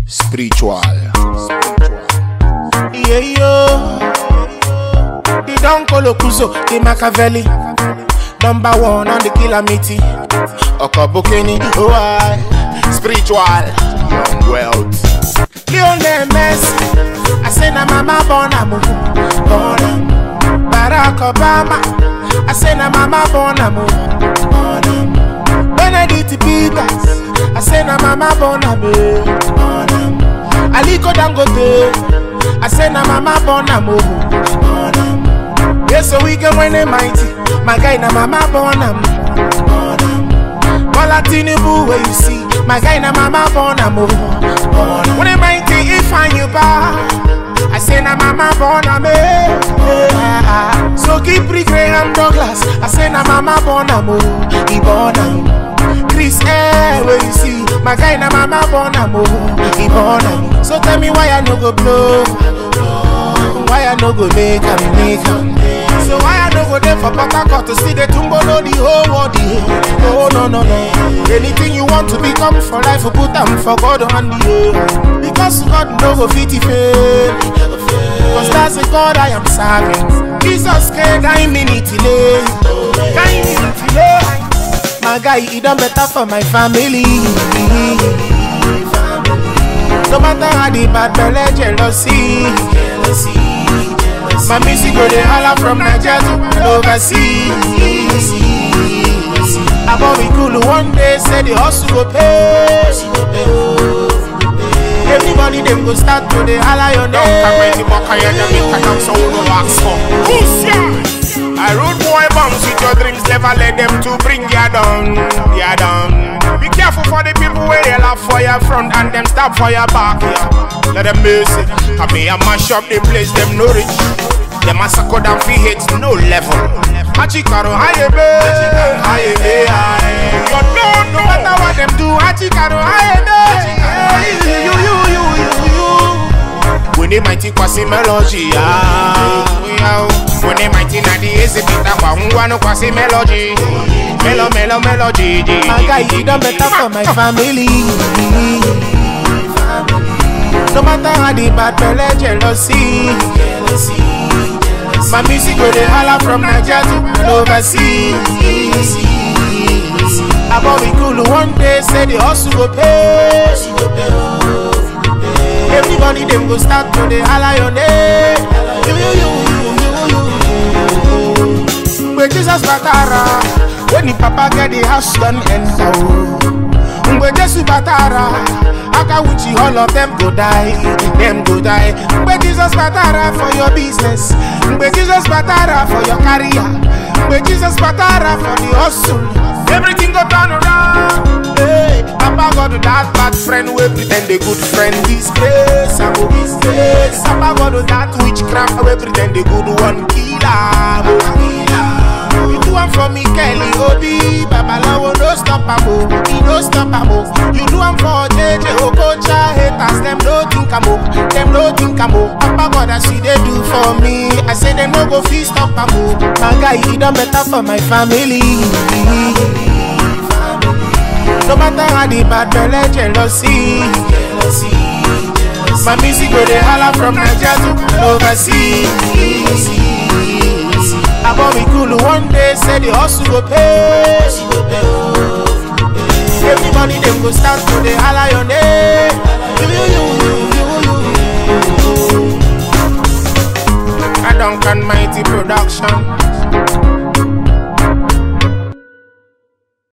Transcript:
spiritual. Yeah, yo. The Don Colocuso, the Machiavelli. Number one on the Kilamiti. Okobukeni, oh I. Spiritual. Young wealth. Lionel Messi. I say na mama born am, oh, born am. Barack Obama. I say na mama born am, oh, born am. Benedict Peters. I say na mama born am, eh, born am. Aliko Dangote. I say na mama born am, oh, born am. Yes, so we can win the mighty. My guy na mama born am, born am. Bola Tinubu where you see. My guy na mama born am, oh, born am. When the mighty if I you back. I say na mama born am, eh, eh. So keep Graham Douglas. I say na mama born am, oh, he born am. Chris eh, where you see. My guy na mama born am, oh, he born am. So tell me why I no go blow. Why I no go make am make am So why I no go there for Port Harcourt to see the tumbolo the whole world yeah. Oh no no no Anything you want to become for life you put am for God on the yeah. Because God no go fit it fail Cause that's the God I am serving Jesus can guide me delay Guide me delay My guy he done better for my family no matter how the bad belly jealousy, jealousy, jealousy. My music go dey holla from Nigeria to overseas. About we cool one day, say the hustle go pay. Everybody them go start to dey holla your name. I road boy bounce with your dreams, never let them to bring you down, you down. Be careful for the people where they laugh for your front and them stop for your back, yeah. Let them miss it. Come here, mash up the place, them no rich. Them massacre them fi hits no level. Hachikaro, haye be, haye be, haye. You don't No know matter what them do, Hachikaro, I am You, you, you, you, you, you. When they mighty kwasi melody, ah, yeah. When they mighty na the easy pita kwa ungwano kwasi melody, melo melo melody. My guy, he done better for my family. No matter how the bad belly jealousy, jealousy. My music go dey holla from Nigeria to overseas. About we cool one day, say the hustle go pay. Everybody them go start to dey holla your name. You, you, you, you, you, you. Mgbe Jesus batara, when the papa get the house done enter o. Mgbe Jesu batara, aka wuchi all of them go die, them go die. Mgbe Jesus batara for your business, mgbe Jesus batara for your career, mgbe Jesus batara for the hustle, everything go turn around. Hey, Papa God that bad friend wey pretend dey good friend disgrace, I go disgrace. Papa God that witchcraft wey pretend dey good one kill am, oh kill am. You do am for me, Kelly Obi. Babalawo no stop am o, he no stop am o. You do am for JJ Okocha haters, them no think am o, them no think am o. Papa God as you dey do for me, I say them no go fit stop am o. My guy, he done better for my family. No matter how the bad belly jealousy, jealousy, jealousy. My music go dey holla from Nigeria to overseas. About we cool one day, say the hustle go pay. Everybody them go start to dey holla your name. You, you, you, you, you, you, you. I don't can mighty production.